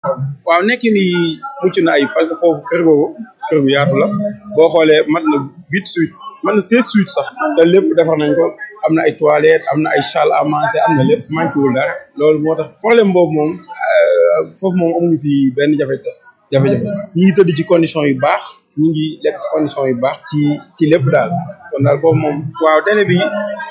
waaw nekk ni mucc na ay parce que foofu kër googu kër bu yaatu la boo xoolee mat na huit suites mat na seize suites sax te lépp defar nañ ko am na ay toilettes am na ay salle à manger am na lépp manqué wul dara loolu moo tax problème boobu moom foofu moom amuñu fi benn jafe-jafe jafe-jafe ñi ngi tëdd ci condition yu baax ñi ngi lekk ci condition yu baax ci ci lépp daal kon daal foofu moom waaw délai bi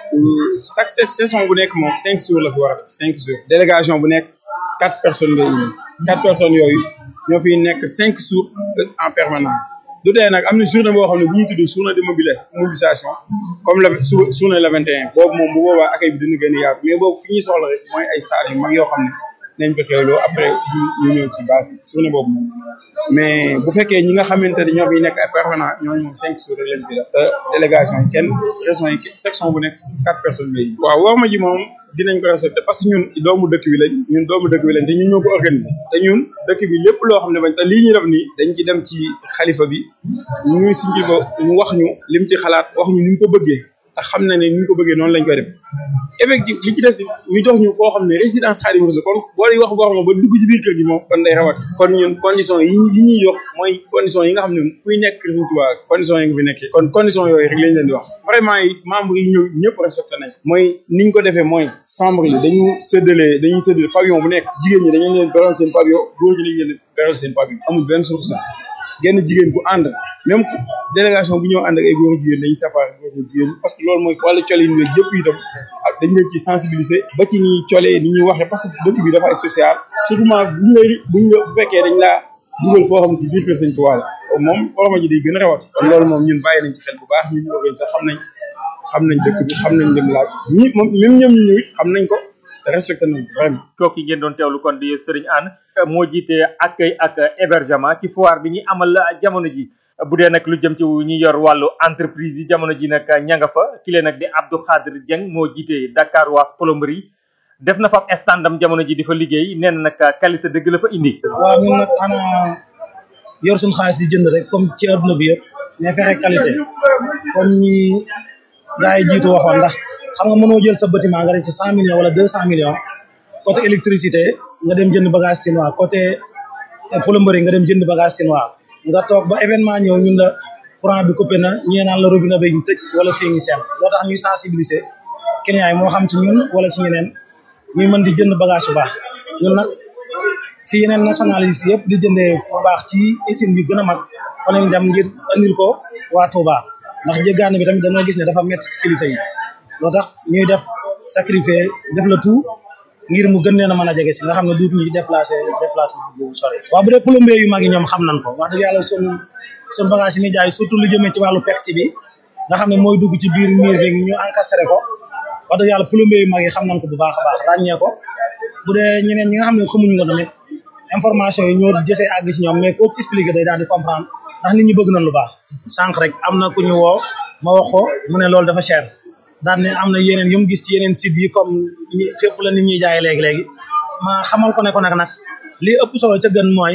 chaque saison bu nekk moom cinq jours la fi war a def cinq jours délégation bu nekk quatre personnes ngay indi quatre personnes yooyu ñoo fiy nekk cinq jours en permanence du tee nag am na journée boo xam ne bu ñu tudd journée de mobilisation comme la journée le 21 boobu moom bu boobaa accueil bi dina gën a yaatu mais boobu fi ñuy soxla rek mooy ay salle yu mag yoo xam ne nañ ko xewloo après ñu ñëw ci base yi journée boobu moom mais bu fekkee ñi nga xamante ne ñoo fi nekk ay permanent ñooñu moom cinq jours rek lañ fi def te délégation yi kenn région yi section bu nekk quatre personnes lay waaw war ma ji moom dinañ ko respecté parce que ñun doomu dëkk bi lañ ñun doomu dëkk bi lañ te ñun ñoo ko organisé te ñun dëkk bi lépp loo xam ne bañ te lii ñuy def nii dañ ci dem ci xalifa bi ñu si nji ba mu wax ñu lim ci xalaat wax ñu ni ñu ko bëggee te xam na ne ni ñu ko bëggee noonu lañ koy def effectivement li ci des ñu jox ñu foo xam ne résidence Xaadimu Rasuul kon boo di wax wax ma ba dugg ci biir kër gi moom kon day rawat kon ñun condition yi yi ñuy yokk mooy condition yi nga xam ne kuy nekk kër Sëriñ Tuubaa condition yi nga fi nekkee kon condition yooyu rek lañ leen di wax vraiment it membre yi ñëw ñëpp respecté nañ mooy niñ ko defee mooy chambre yi dañu séddale dañuy séddale pavillon bu nekk jigéen ñi dañu leen beral seen pavillon góor ñi lañ leen beral seen pavillon amul benn suuf sax genn jigéen bu ànd même délégation bu ñëw ànd ak ay góor jigéen dañuy séparé góor jigéen parce que loolu mooy wàllu cole yi ñooy yëpp itam ak dañ leen ci sensibiliser ba ci ñuy colee ni ñuy waxee parce que dëkk bi dafa spécial surtout buñ lay buñ la bu fekkee dañ laa dugal foo xam ne ci biir kër Sëñ Tuubaa la moom orma ji day gën a rawat kon loolu moom ñun bàyyi nañ ci xel bu baax ñun ñu organiser sax xam nañ xam nañ dëkk bi xam nañ lim laaj ñi moom même ñoom ñi ñëw it xam nañ ko respecté nañ ko vraiment kooku ngeen doon teewlu kon di Serigne Anne moo jiite accueil ak hébergement ci foire bi ñuy amal jamono ji bu dee nag lu jëm ci ñi yor wàllu entreprise yi jamono ji nag ña nga fa ki leen nag di Abdou Khadir Dieng moo jiite Dakar Was plomberie def na fa standam jamono ji di fa liggéey nee na nag qualité dëgg la fa indi. waaw ñun nag xanaa yor suñu xaalis di jënd rek comme ci adduna bi yëpp mais fexe qualité comme ñi gars yi jiitu waxoon ndax xam nga mënoo jël sa bâtiment nga def ci cent millions wala deux cent millions côté électricité nga dem jënd bagage chinois côté plomberie nga dem jënd bagage chinois nga toog ba événement ñëw ñun la courant bi coupé na ñee naan la robinet bi ñu tëj wala fii ngi seen loo tax ñuy sensibiliser clients yi moo xam ci ñun wala ci ñeneen ñuy mën di jënd bagage bu baax ñun nag fii yeneen nationalistes yëpp di jëndee bu baax ci usine yu gën a mag fa lañ dem ngir andil ko waa Touba ndax jéggaane bi tamit dañoo gis ne dafa métti ci kilifa yi loo tax ñuy def sacrifier def la tout ngir mu gën leen a mën a jege si nga xam ne duutu ñu déplacé déplacement bu sori waaw bu dee plombier yu mag yi ñoom xam nañ ko wax dëgg yàlla sun sun bagage yi ni jaay surtout lu jëmee ci wàllu pexe bi nga xam ne mooy dugg ci biir miir bi ñu encastré ko wax dëgg yàlla plombier yu mag yi xam nañ ko bu baax a baax ràññee ko bu dee ñeneen ñi nga xam ne xamuñu ko tamit information yi ñoo jësee àgg ci ñoom mais koo expliqué day daal di comprendre ndax nit ñi bëgg nañ lu baax sànq rek am na ku ñu woo ma wax ko mu ne loolu dafa cher daan ne am na yeneen yu mu gis ci yeneen site yi comme ñi fépp la nit ñuy jaay léegi-léegi ma xamal ko ne ko nag nag li ëpp solo ca gën mooy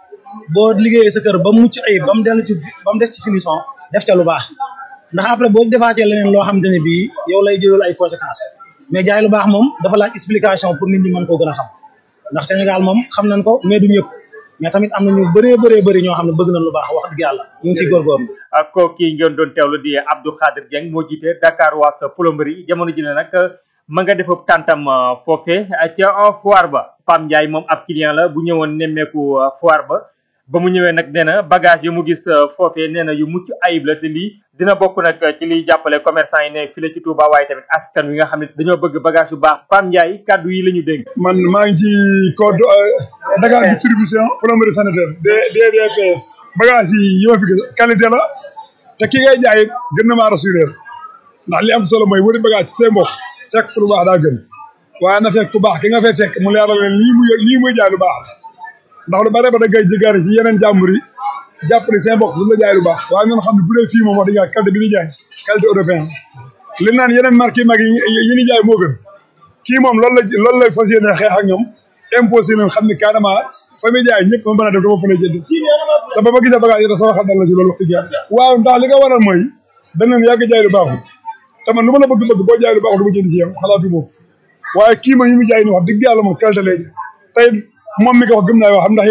boo liggéeyee sa kër ba mucc ayib ba mu dellu ci ba mu des ci finition def ca lu baax ndax après boo defaatee leneen loo xamante ne bii yow lay jëlal ay conséquences mais jaay lu baax moom dafa laaj explication pour nit ñi mën koo gën a xam ndax Sénégal moom xam nañ ko mais du ñëpp mais tamit am na ñu bëree bëree bëri ñoo xam ne bëgg nañ lu baax wax dëgg yàlla ñu ngi ciy góorgóorlu ak kooku ngeen doon teewlu di Abdou Khadir Dieng moo jiite Dakar Was plomberie jamono ji ne nag ma nga def tàntam foofe ca foire ba Pam Ndiaye moom ab client la bu ñëwoon nemmeeku foire ba ba mu ñëwee nag nee na bagage yu mu gis foofee nee na yu mucc ayib la te lii dina bokk nag ci liy jàppale commerçant yi ne fii la ci Touba waaye tamit askan wi nga xam ne dañoo bëgg bagage yu baax Pam Ndiaye kaddu yi la ñu dénk. man maa ngi ci code Dakar distribution plomberie sanitaire DDPS bagage yi yi ma fi gis qualité la te ki ngay jaay gën na maa rassurer ndax li am solo mooy wëri bagage ci seen mbokk fekk fu lu baax daa gën waaye na fekk ku baax ki nga fay fekk mu leeral leen lii muy lii muy jaay lu baax la ndax lu bare ba da ngay jëgaari ci yeneen jàmbur yi jàpp ne seen mbokk bu la jaay lu baax waaye ñun xam ne bu dee fii moom wax dëgg yàlla qualité bi ñuy jaay qualité européen li naan yeneen marque yi mag yi yi ñuy jaay moo gën kii moom loolu la loolu la fas yéene xeex ak ñoom imposé nañ xam ne carrément fa muy jaay ñëpp ma mën a def dama fa lay jënd te ba ma gisee bagage yi da sama xel dal la ci loolu wax dëgg yàlla waaw ndax li nga waral mooy danañ yàgg jaay lu baaxul te man nu ma la bëgg bëgg boo jaay lu baaxul du ma jënd ci yow xalaatu moom waaye kii ma ñu mu jaay ni wax dëgg yàlla moom qualité lay jaay tey moom mi ko wax gëm naa yoo xam ndax